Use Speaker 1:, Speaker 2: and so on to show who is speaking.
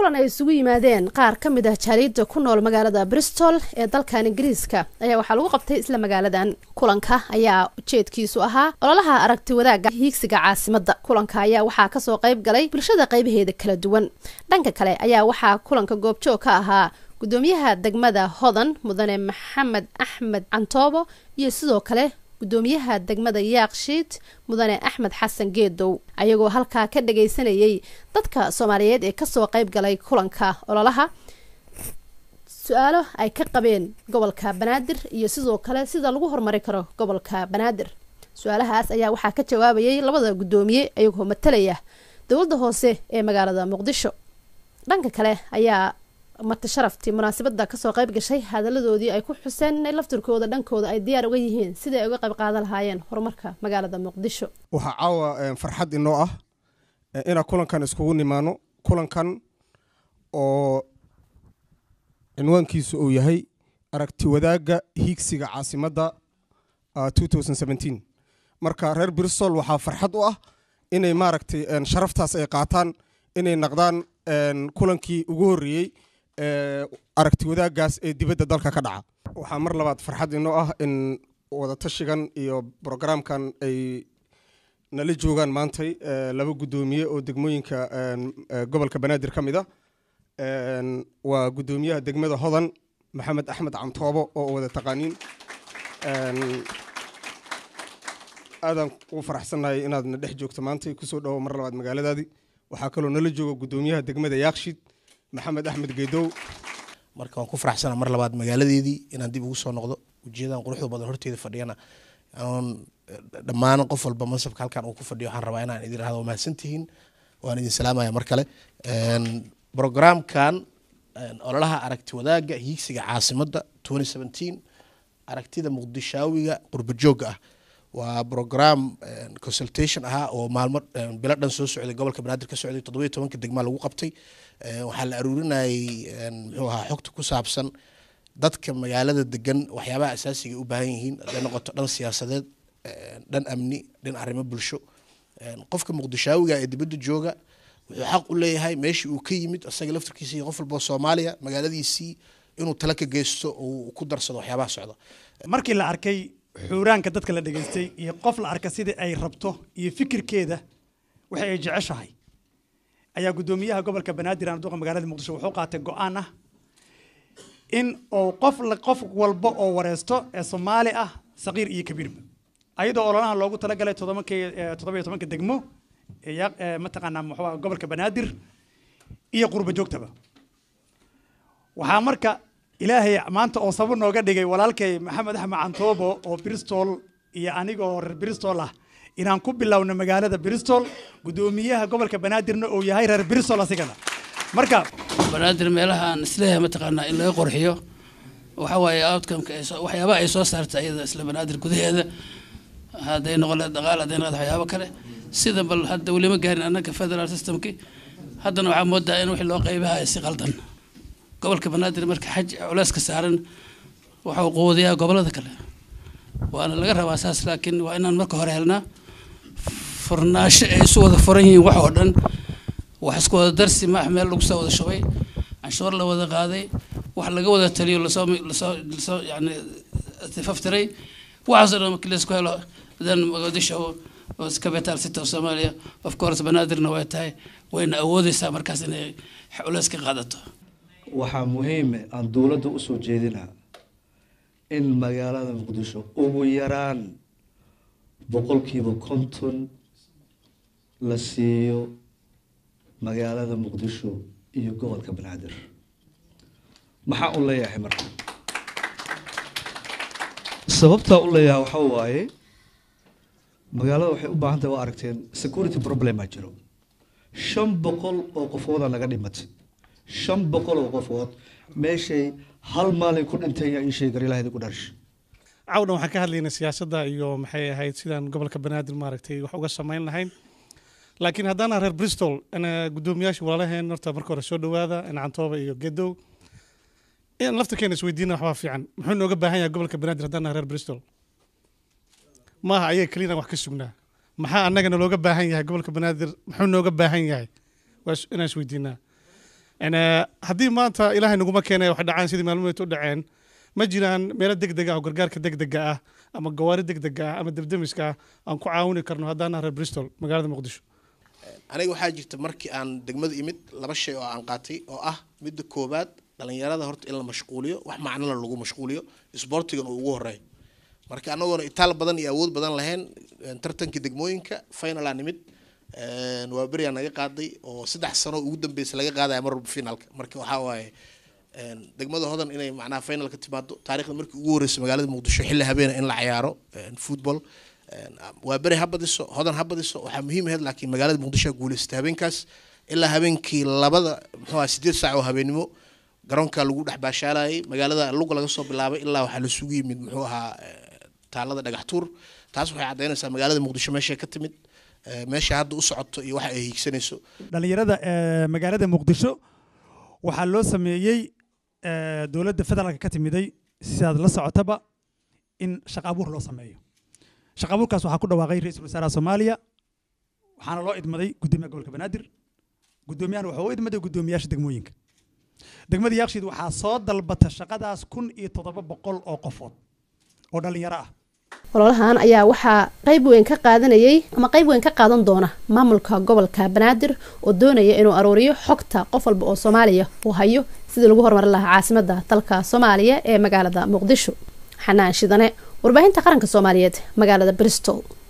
Speaker 1: kulan ay isugu yimaadeen qaar ka mid ah jaariidda ku nool magaalada bristol ee dalkan ingiriiska ayaa waxaa lagu qabtay isla magaaladan kulanka ayaa ujeedkiisu ahaa ololaha aragti wadaagga hiigsiga caasimadda kulanka ayaa waxaa kasoo qayb galay bulshada qaybaheeda kala duwan dhanka kale ayaa waxaa kulanka goobjoog ka ahaa gudoomiyaha degmada hodan mudane maxamed axmed cantoobo iyo sidoo kale gudoomiyaha degmada yaakshiid mudane axmed xasan geedow ayagoo halkaa ka dhagaysanayay dadka soomaaliyeed ee kasoo qayb galay kulanka ololaha su-aalo ay ka qabeen gobolka banaadir iyo sidoo kale sida lagu horumari karo gobolka banaadir su-aalahaas ayaa waxaa ka jawaabayay labada gudoomiye ayagoo matalaya dowladda hoose ee magaalada muqdisho dhanka kale ayaa marti sharaftii munaasabada kasoo qayb gashay hadaladoodii ay ku xuseen inay laftirkooda dhankooda ay diyaar uga yihiin sidai ay uga qayb qaadan lahaayeen horumarka magaalada muqdisho
Speaker 2: waxaa caawa farxad inoo ah inaan kulankan iskugu nimaano kulankan oo cinwaankiisu uu yahay aragti wadaagga hiigsiga caasimadda marka reer bristol waxaa farxad u ah inay maaragtay sharaftaas ay qaataan inay naqdaan kulankii ugu horreeyey aragti wadaagaas ee dibadda dalka ka dhaca waxaa mar labaad farxad inoo ah in wadatashigan iyo brograamkan ay nala joogaan maantay laba guddoomiye oo degmooyinka gobolka banaadir ka mid a waa guddoomiyaha degmada hodan maxamed axmed cantoobo oo wada taqaaniin aadaan ugu faraxsannahay inaad na dhex joogto maantay kusoo dhawo mar labaad magaaladaadii waxaa kaloo nala jooga guddoomiyaha degmada yaakshiid maxamed axmed geedow
Speaker 3: marka waan ku faraxsana mar labaad magaaladeedii inaan dib ugu soo noqdo ujeedan quruxda badan horteeda fadhiyana aan dhammaan qof walba mansabka halkan uu ku fadhiyo waxaan rabaa inaan idin rahdo mahadsantihiin waan idin salaamaya mar kale programkan ololaha aragti wadaagga hiigsiga caasimadda aragtida muqdishaawiga qurbajooga ah waa program consultation ahaa oo maalmo bilo dhan soo socday gobolka banaadir ka socday toddobiyo tobanka degmaa lagu qabtay waxaa la aruurinayay muxuu ahaa xogta ku saabsan dadka magaalada degan waxyaabaha asaasiga u baahan yihiin haday noqoto dhan siyaasadeed dhan amni dhan arrimo bulsho qofka muqdishaawiga ee dibadda jooga wuxuu xaq u leeyahay meeshii uu ka yimid isaga laftarkiisa iyo qof walboo soomaaliya magaaladiisii inuu tala ka geysto oo ku darsado waxyaabaha socda
Speaker 4: markii la arkay xuuraanka dadka la dhegaystay iyo qof la arka sidai ay rabto iyo fikirkeeda waxay ay jeceshahay ayaa guddoomiyaha gobolka banaadir aan duqa magaalada muqdisho wuxuu qaatay go-aan ah in uu qof qof walba oo wareesto ee soomaali ah saqiir iyo kabiirba ayadoo ololaha loogu talagalay todobankii toddobiyo tobanka degmo ee mataqaanaa muxuu gobolka banaadir iyo qurba joogtaba waxaa marka ilaahay maanta oo sabab nooga dhigay walaalkay maxamed axmed cantoobo oo bristol iyo aniga oo reer bristol ah inaan ku bilowno magaalada bristol guddoomiyaha gobolka banaadirna uu yahay reer bristol asigana marka
Speaker 5: banaadir meelaha aan isleeyahay mataqaanaa in laga qorxiyo waxa waaye outcomeka waxyaabaha ay soo saartay iyada isla banaadir gudaheeda hadday noqon lahayd dhaqaal hadday noqon waxyaabo kale sida bal hadda welima gaarin annaga federal systemki haddana waxaa moodaa in wixii loo qaybaha si qaldan gobolka banaadir marka xaj culeyska saaran waxau quudiyaa gobolada kale waana laga rabaa saas laakiin waa inaan marka hore helnaa furnaasho ay isu wada furan yihiin wax oo dhan wax isku wada darsi maax meel lagu soo wada shubay canshuur la wada qaaday wax laga wada taliyo lasoo lasoo lasoo yani tifaftiray waxaasoo dhan markii laisku helo then mogadisho oo capital city of Somalia of course banaadirna way tahay wayna awoodeysaa markaas inay culeys ka qaadato
Speaker 6: waxaa muhiime aan dowladda usoo jeedinaa in magaalada muqdisho ugu yaraan boqolkiiba konton la siiyo magaalada muqdisho iyo gobolka banaadir maxaa u leeyahay marka sababtaa u leeyahay waxaa waaye magaalada waxay u baahan tahay waa aragteen security problema jiro shan boqol oo qofooda naga dhimatay shan boqol oo qofood meeshay hal maalin ku dhinteen yaa ii sheegar ilaahdi ku dharsha
Speaker 7: cawdhan waxaan ka hadlaynay siyaasadda iyo maxay ahayd sidaan gobolka banaadir maaragtay wax uga samayn lahayn laakiin haddana reer bristol guddoomiyaasha walaalaheen horta marka hore soo dhowaada cantooba iyo gedow in laftirkeena isweydiina waxbaa fiican muxuu nooga baahan yahay gobolka banaadir haddana reer bristol maaha ayaga keliyana wax ka sugnaa maxaa annagana looga baahan yahay gobolka banaadir muxuu nooga baahan yahay waa inaan isweydiinaa En, eh, haddii maanta ilaahay naguma keenay wax dhacaan sidii maalmood u dhaceen ma jiraan meelo degdeg ah oo gargaarka degdega ah ama gawaari degdega ah ama debdemiska ah aan ku caawini karno haddaan nahay reer bristol magaalada muqdisho
Speaker 3: aniga waxaa jirta markii aan degmada imid laba shay oo aan qaatay oo ah midda koowaad dhalinyarada horta in la mashquuliyo wax macnala lagu mashquuliyo isboortigan uu ugu horeeyo marka anagoona itaal badan iyo awood badan lahayn een, tartankii degmooyinka finalaa nimid een, waa beriyaa naga qaaday oo saddex sano ugu dambeysa laga qaadaya mar walba finalka marka waxaa waaye een, degmada hodan inay macnaha final ka timaado taariikhda markii ugu horeysay magaalada muqdisho xilli habeena in la ciyaaro een, football een, waa beri ha badiso hodan ha badiso waxaa muhiim ahayd laakiin magaalada muqdisho ha guuleystay habeenkaas ilaa habeenkii labada muxuu ahaa sideed saac oo habeenimo garoonka lagu dhex baashaalayay magaalada luga laga soo bilaabay ilaa waxaa lasugu yimid muxuu ahaa eh, taalada dhagax tuur taas waxay caddaynaysaa magaalada muqdisho meeshay ka timid eh, meesha hadda u socoto iyo waxa ay hiigsanayso
Speaker 4: dhalinyarada ee magaalada muqdisho waxaa loo sameeyey ee, dowladda federaalka ka timiday sidaad la socotaba in shaqo abuur loo sameeyo shaqo abuurkaas waxaa ku dhawaaqay ra-iisul wasaaraha soomaaliya waxaana loo idmaday gudoomiyaha gobolka banaadir gudoomiyahana wuxuu u idmaday gudoomiyaasha degmooyinka degmada yaaqshiid waxaa soo dalbata shaqadaas kun iyo toddoba boqol oo qofood oo dhalinyaro ah
Speaker 1: ololahan ayaa waxaa qayb weyn ka qaadanayay ama qayb weyn ka qaadan doona maamulka gobolka banaadir oo doonaya inuu aruuriyo xogta qof walba oo soomaaliya uu hayo sidii lagu horumarin lahaa caasimada dalka soomaaliya ee magaalada muqdisho xanaan shidane warbaahinta qaranka soomaaliyeed magaalada bristol